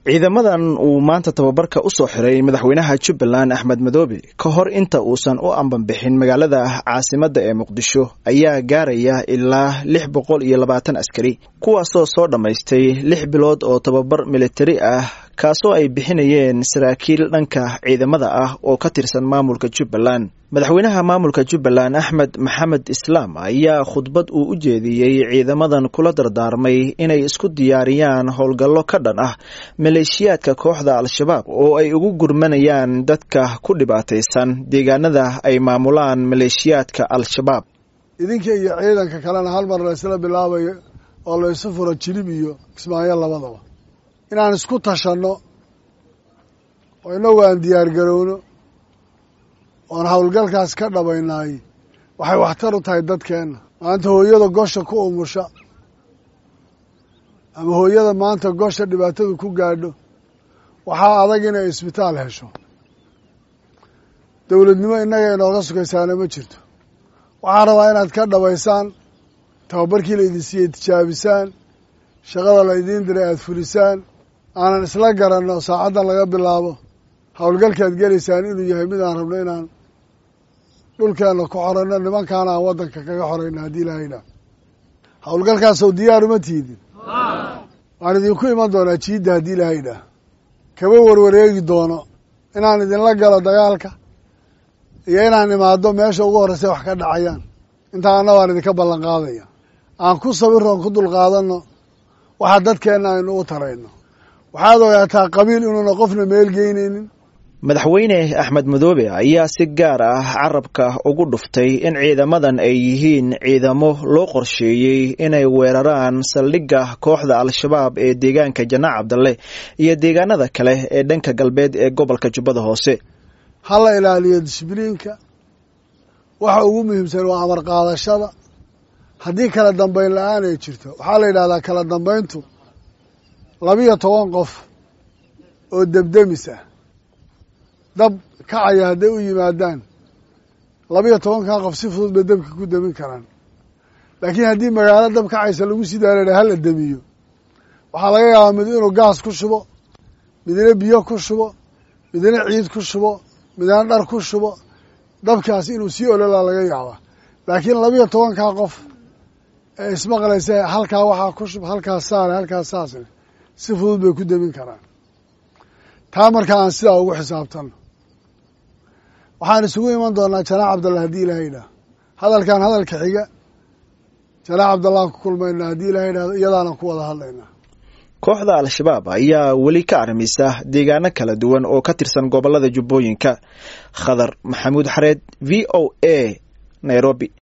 ciidamadan uu maanta tababarka u soo xiray madaxweynaha jubbaland axmed madoobe ka hor inta uusan u ambanbixin magaalada caasimadda ee muqdisho ayaa gaaraya ilaa lix boqol iyo labaatan askari kuwaasoo soo dhammaystay lix bilood oo tababar militari ah kaasoo ay bixinayeen saraakiil dhanka ciidamada ah oo ka tirsan maamulka jubbaland madaxweynaha maamulka jubbaland axmed maxamed islaam ayaa khudbad uu u jeediyey ciidamadan kula dardaarmay inay isku diyaariyaan howlgallo ka dhan ah maleeshiyaadka kooxda al-shabaab oo ay ugu gurmanayaan dadka ku dhibaataysan deegaanada ay maamulaan maleeshiyaadka al-shabaab idinka iyo ciidanka kalena hal mar laysla bilaabayo oo laysu furo jilib iyo kismaayo labadaba inaan isku tashanno oo inagu aan diyaar garowno oon howlgalkaas ka dhabaynaay waxay waxtar u tahay dadkeenna maanta hooyada gosha ku umusha ama hooyada maanta gosha dhibaatadu ku gaadho waxaa adag inay isbitaal hesho dowladnimo innaga inooga sugaysaana ma jirto waxaan rabaa inaad ka dhabaysaan tababarkii la idin siiyey tijaabisaan shaqada la idiin diray aada fulisaan aanan isla garanno saacaddan laga bilaabo howlgalkaad gelaysaan inuu yahay mid aan rabno inaan dhulkeenna ku xoranno nimankaana aan waddanka kaga xorayno haddii ilaahayna howlgalkaasow diyaar uma tiidin waan idinku iman doonaa jiidda haddii ilaahayna kama warwareegi doono inaan idinla galo dagaalka iyo inaan imaado meesha ugu horreysay wax ka dhacayaan intaa anna waan idinka ballan qaadaya aan ku sawirroon ku dulqaadanno waxa dadkeenna aynu u tarayno waxaad ogaataa qabiil inuuna qofna meel geynaynin madaxweyne axmed madoobe ayaa si gaar ah carabka ugu dhuftay in ciidamadan ay yihiin ciidamo loo qorsheeyey inay weeraraan saldhigga kooxda al-shabaab ee deegaanka janaac cabdalle iyo deegaanada kale ee dhanka galbeed ee gobolka jubbada hoose ha la ilaaliyo disbliinka waxa ugu muhiimsan waa amar qaadashada haddii kala dambayn la-aan ay jirto waxaa la yidhahdaa kala dambayntu labiyo toban qof oo debdemis ah dab kacaya hadday u yimaadaan labiyo tobankan qof si fudud bay dabka ku demin karaan laakiin haddii magaalo dab kacaysa lagu sii daara hala demiyo waxaa laga yaabaa mid inuu gaas ku shubo midna biyo ku shubo midna ciid ku shubo midna dhar ku shubo dabkaas inuu sii ololaa laga yaabaa laakiin labiyo tobankaa qof ee ismaqlaysa halkaa waxaa ku shub halkaas saare halkaas saasne si fudud bay ku demin karaan taa markaa aan sidaa ugu xisaabtanno waxaan isugu iman doonaa janaac cabdallah haddii ilahay idhaah hadalkan hadalka xiga janaac cabdallaan ku kulmayna haddii ilahay idhahdo iyadaanan ku wada hadlaynaa kooxda al-shabaab ayaa weli ka armisa deegaano kala duwan oo ka tirsan gobolada jubbooyinka khadar maxamuud xareed v o a nairobi